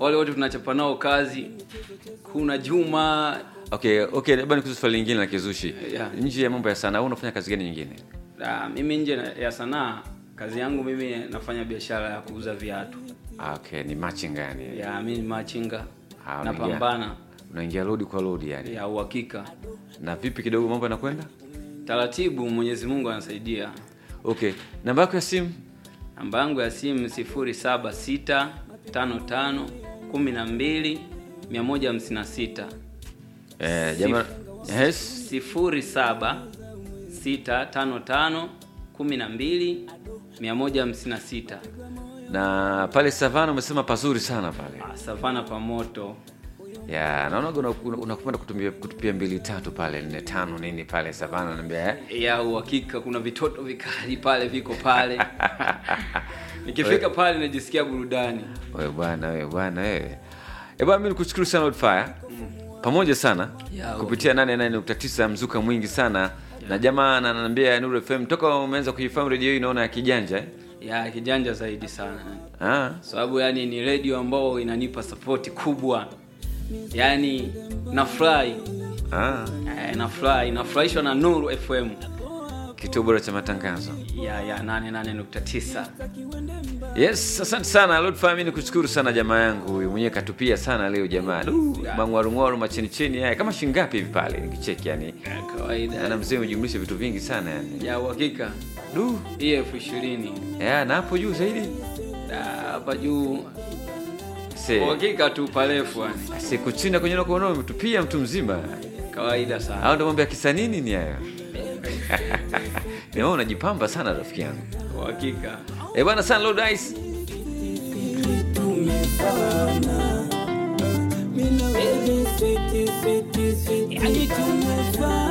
wale wote tunachapa nao kazi kuna juma okay okay labda nikuulize swali lingine la kizushi Yeah. nje ya mambo ya sanaa wewe unafanya kazi gani nyingine Ah, mimi nje na- ya sanaa kazi yangu mimi nafanya biashara ya kuuza viatu Ah, okay ni matching yani ya mimi ni machinga Ah, unaingia- napambana unaingia lodi kwa lodi yani ya uhakika na vipi kidogo mambo yanakwenda taratibu mwenyezi mungu anasaidia okay namba yako ya simu namba yangu ya simu 0765512156 eh, jamaa yes 0765512156 na pale savana umesema pazuri sana pale Ah, savana pamoto ya naonaga unakupenda una, una kutupia, kutupia mbili tatu pale nne tano nini pale savana naambia eh? ya uhakika kuna vitoto vikali pale viko pale nikifika pale najisikia burudani wewe bwana wewe bwana wewe Eh bwana mimi nikushukuru sana Oldfire pamoja sana Ya, kupitia 88.9 mzuka mwingi sana na jamaa ananiambia Nuru FM toka umeanza kuifahamu redio hii naona ya kijanja eh? ya kijanja zaidi sana ah sababu yani ni redio ambao inanipa sapoti kubwa yani nafurahi ah eh, nafurahi nafurahishwa na nuru fm kituo bora cha matangazo ya ya 88.9 yes asante sana Lord Fire mimi nikushukuru sana jamaa yangu huyu mwenyewe katupia sana leo jamaa Du, mangwarungwaru machini chini haya kama shingapi hivi pale nikicheki yani ya kawaida na mzee umejumlisha vitu vingi sana yani ya uhakika du hii elfu ishirini ya na hapo juu zaidi Da, hapa juu se uhakika tu parefu yani siku chini kwenye na kuona umetupia mtu mzima kawaida sana au ndo mambo ya kisanii nini hayo Nimeona unajipamba sana rafiki yangu uhakika eh bwana sana Lord Ice Mina baby sweetie sweetie sweetie, yani tumefana